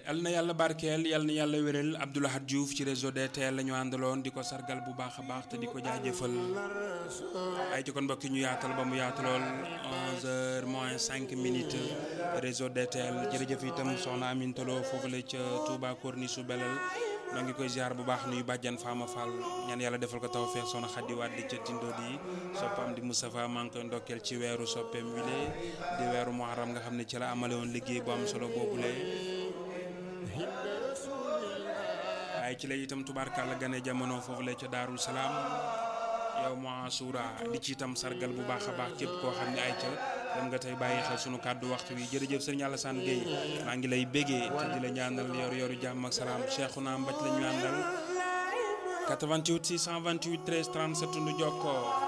yal na yàlla barkeel yal na yàlla wéral Abdoulahad Diouf ci réseau DTL la ñu àndaloon di ko sargal bu baax a baax te di ko jaajëfal ay ci kon mbokk ñu yaatal ba mu yaatalool 11h moins 5 minutes réseau DTL jërëjëf itam soxna Amine Tolo foofu la ca Touba Corniche su Belel noo ngi koy ziar bu baax nuyu bàjjan Fama Fall ñaan yàlla defal ko tawfeex soxna Xaddi Wàdd ca Tindo di soppam di Moustapha maa ngi koy ndokkeel ci weeru soppeem wile di weeru Muharram nga xam ne ci la amale woon liggéey bu am solo boobule. waaye ci la itam tubaarkàlla gane jamono foofu la ca Daarul Salaam yow mu Asura di ci itam sargal bu baax a baax képp koo xam ne ay ca dem nga tey bàyyi xel sunu kàddu waxtu wi jërëjëf sëriñ Alassane Gueye maa ngi lay bégee te di la ñaanal yor yoru jàmm ak salaam Cheikhouna Mbaj la ñu àndal 88 628 13 37 nu jokkoo